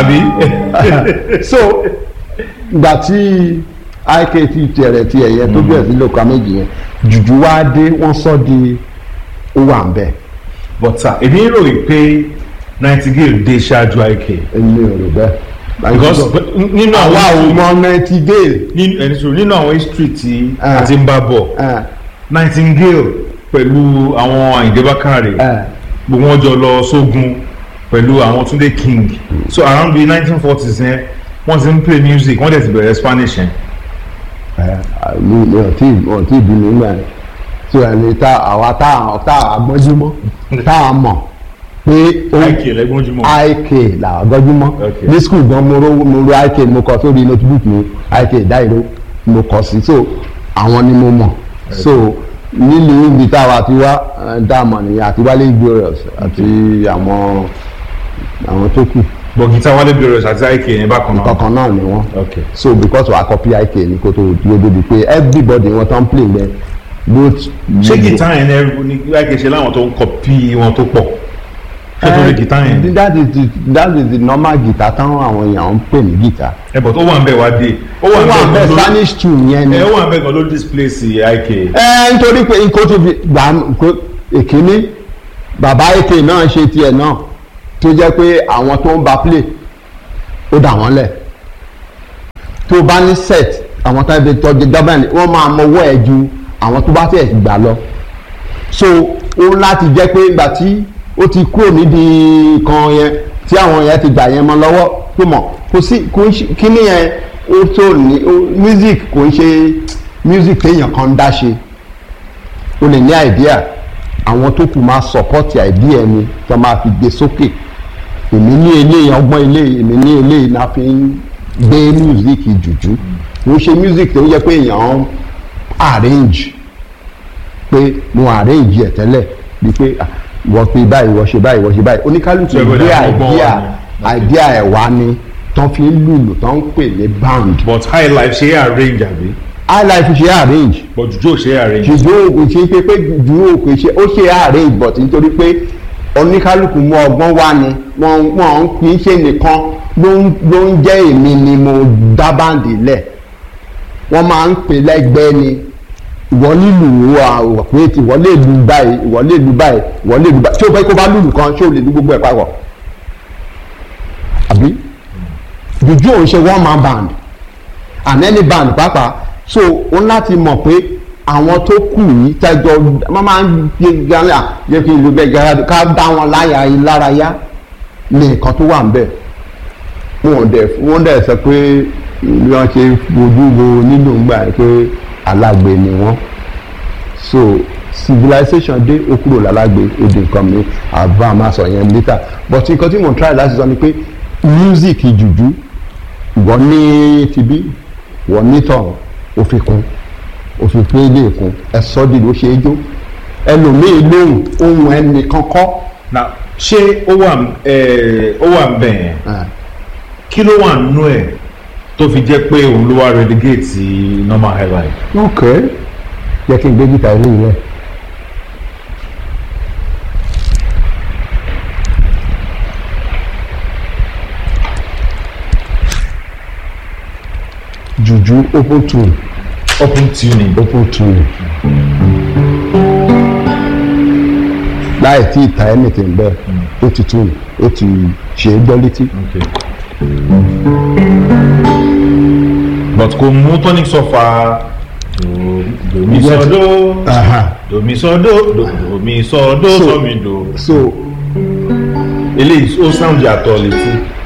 àbí. so ìgbà tí ik ti tẹ̀rẹ̀ ti ẹ̀yẹ tó bẹ̀rẹ̀ sí lóka méjì yẹn jùjú wá dé wọ́n sọ di ó wà ń bẹ̀ but sir èmi rò wí pé nightingale dé ṣáájú ik èmi ò rò bẹ́ẹ̀. because nínú àwa ò àwọn mọ nightingale nínú ẹni sọ nínú àwọn history tí Ah. a ti ń bá bọ̀ ẹ̀, nightingale pẹ̀lú àwọn àyìndé bákàrè ẹ̀, gbogbo wọn jọ lọ sógun pẹ̀lú àwọn túndé king so around the nineteen forties yẹn wọ́n ti ń play music wọ́n dẹ̀ ti bẹ̀rẹ̀ spanish yẹn. ẹ̀, mi mi ò tí mi ò tí bí mi nígbà yẹn so ẹni tá àwa tá tá àgbọ́njúmọ́ tá a mọ̀ pé ó ik lẹ́gbọ́njúmọ́. ik làwọn gbọ́njúmọ́ Okay. ní skul gan mo ro mo ro ik mo kọ sórí notebook mi ik dáìró mo kọ sí so àwọn ni mo mọ̀ so nílùú ibi táwa ti wá ẹ̀, dáàmọ̀ nìyẹn àti wálé glorious àti àwọn àwọn tó kù but guitar wálé glorious àti ik yẹn bákan náà. kankan náà ni wọ́n okay so because wa copy ik ni kó tó dúró débi pé everybody wọn tán play bẹ both. ṣé guitar yẹn ní ní ik ṣe láwọn tó ń kọpí wọn tó pọ̀ ṣé tó lè guitar yẹn. that is the that is the normal guitar táwọn àwọn èèyàn ń pè ní guitar. ẹ but ó wà ń bẹ̀ wá dé. ó ó wà ń bẹ́ẹ̀ gan ló- spanish tune yẹn ni. ẹ ó wà ń bẹ̀ gan ló displace ik. ẹ nítorí pé nǹkan tó fi gbà pé èkíní bàbá èké náà ṣe tiẹ̀ náà tó jẹ́ pé àwọn tó ń ba play ó dà wọ́n lẹ̀ tó bá ní set àwọn tó ń bẹ tọ́jú dábàá wọ́n máa mọwọ́ ẹ̀ ju àwọn tó bá tẹ̀ gbà lọ so ó láti jẹ́ pé ìgbà tí ó ti kúrò nídìí kan yẹn tí àwọn yẹn ti gbà yẹn mọ́ lọ́wọ́ tó mọ̀ kò sí kò ń ṣe kíní yẹn ó tó ní ó- music kò ń ṣe music téèyàn kan ń dá ṣe o lè ní idea àwọn tó kù máa support idea ẹni tó máa fi gbé sókè èmi ní eléyìí ọgbọ́n eléyìí èmi ní eléyìí náà fi ń gbé music jùjú mo ṣe music tó yẹ pé èèyàn ń arrange pé mo arrange ẹ̀ tẹ́lẹ̀ bíi pé ah, wọ́n pe báyìí wọ́n ṣe báyìí wọ́n ṣe báyìí oníkálukú Ṣé gbé gbọ́dọ̀ àwọn ọgbọ́n idea wà ní? idea ẹ̀ wá ni tán fi ń lùlù tán ń pè ní band but high life ṣe é arrange àbí highlife ṣe arrange but jùjọ́ ṣe é arrange. ṣùgbọ́n kò ṣe pé pé dúró kò ṣe ó ṣe arrange but nítorí pé oníkálukú mú ọgbọ́n wá ni wọ́n wọ́n kì í ṣe nìkan ló ń ló ń jẹ́ èmi ni mo dá báǹdì lẹ̀ wọ́n máa ń pè lẹ́gbẹ́ ni ìwọ nílùú àwọ̀ pé tí ìwọ lè lu báyìí ìwọ lè lu báyìí ìwọ lè lu báyìí tí o fẹ́ kó bá lùlù kan ṣé o lè lu gbogbo ẹ̀ papọ̀ àbí jùjú òun ṣe one man band and any band pàápàá so o ní láti mọ̀ pé àwọn tó kù yìí tẹ́jọ́ wọ́n máa ń gbé gánà yẹ kí n lu bẹ́ẹ̀ gánà ká dá wọn láyà lárayá ní nǹkan tó wà ń bẹ̀ wọ́n dẹ̀ wọ́n dẹ̀ sọ pé bí wọ́n ṣe fojú wo nínú ìgbà yẹn pé alágbe ni wọ́n so civilization dé ó kúrò lálágbe ó di nǹkan mi àbá máa sọ yẹn later but nǹkan tí mo ń try láti sọ ni pé music jùjú ìwọ ní tibí ìwọ ní tọ̀hún ó fi kún ó fi pé ilé ìkún ẹ sọ di ló ṣe é jó ẹlòmíì lóhùn ohun ẹnì kankan na ṣé ó wà ẹ ó wà ń bẹ̀ yẹn kí ló wà nínú ẹ̀ tó fi jẹ́ pé òun ló wá relegate sí normal high life. ok jẹ́ kí n gbé gíta ilé yìí rẹ̀. juju open tune open tuning. open tune láì tí ì ta anything bẹ́ẹ̀ ó ti tune ó ti ṣe é gbọ́ létí. Okay. but kò mú tonic sọfà domi Yes. sọdọ Aha. domi sọdọ domi sọdọ So- sọmi do so eléyìí ó sound yàtọ̀ létí